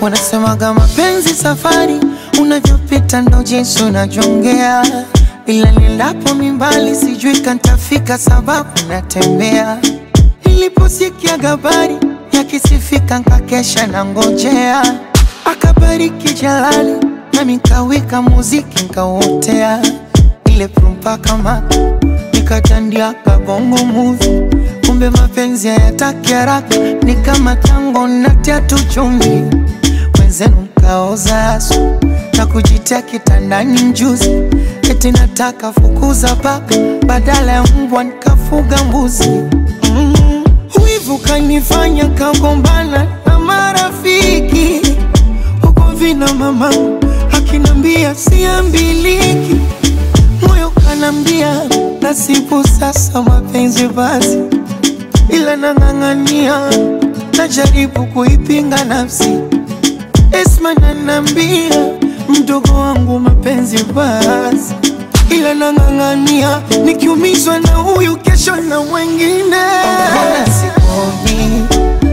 Wanasemaga mapenzi safari, unavyopita ndo jinsi unajongea, ila nilapo mimbali sijui kantafika, sababu natembea. Niliposikia habari yakisifika, nkakesha na ngojea, akabariki Jalali nami nkawika muziki nkauotea, ile prumpa kama nikatandia kabongo movie kumbe mapenzi hayataki haraka, ni kama tango natia tu chumvi, wenzenu mkaoza asu na kujitia kitandani mjuzi, eti nataka fukuza paka badala ya mbwa nikafuga mbuzi. Mm, wivu kanifanya kagombana na marafiki huko vina mama akinambia siambiliki, moyo kanambia nasibu sasa mapenzi basi ila nang'ang'ania, najaribu kuipinga nafsi. Esma nanambia mdogo wangu mapenzi basi, ila nang'ang'ania, nikiumizwa na huyu kesho na mwengine. Sikomi,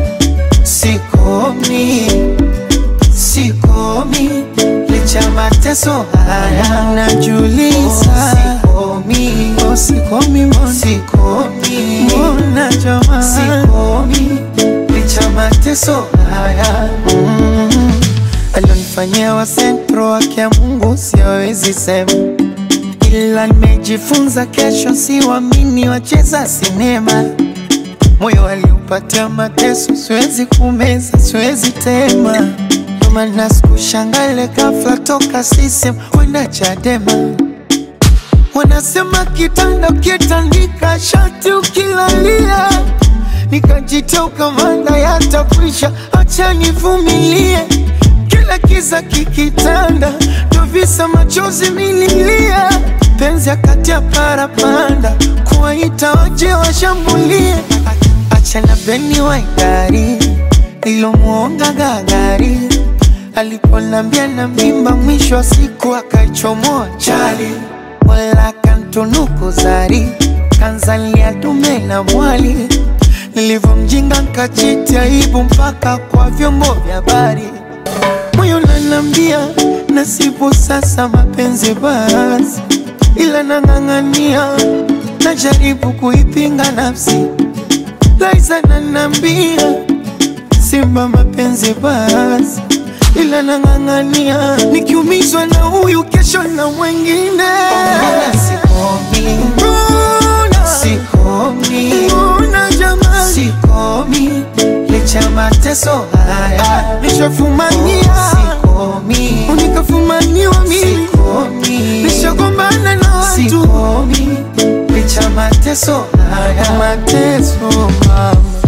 sikomi, sikomi, licha mateso haya najuliza. Sikomi, oh, sikomi, mbona sikomi, mbona jamani, sikomi, licha mateso haya mm. Alionifanyia wa sentro wake ya Mungu siwezi sema, ila nimejifunza kesho siwamini wacheza sinema moyo aliupatia mateso, siwezi kumeza, siwezi tema. Ndo maana sikushangale ghafla toka CCM kwenda Chadema. Wanasema kitanda ukitandika shati ukilalia, nikajitia ukamanda yatakwisha, acha nivumilie. Kila kiza kikitanda, ndo visa machozi mililia, penzi akati ya parapanda, kuwaita waje washambulie Acha na beni wa idari nilomuonga gagari aliponambia na mimba, mwisho wa siku akaichomoa chali, wala kantunuku zari kanzalia dume na mwali. Nilivyomjinga nkachiti aibu mpaka kwa vyombo vya habari, moyo nanambia nasibu sasa mapenzi basi, ila nang'ang'ania, najaribu kuipinga nafsi Liza nanambia simba mapenzi basi, ila nang'ang'ania, nikiumizwa na huyu kesho na mwengine. Sikomi, mbona sikomi, mbona jamani, sikomi, licha mateso haya nishafumania, sikomi, unikafumaniwa mimi, sikomi, nishagombana na watu, sikomi, licha mateso haya mateso mama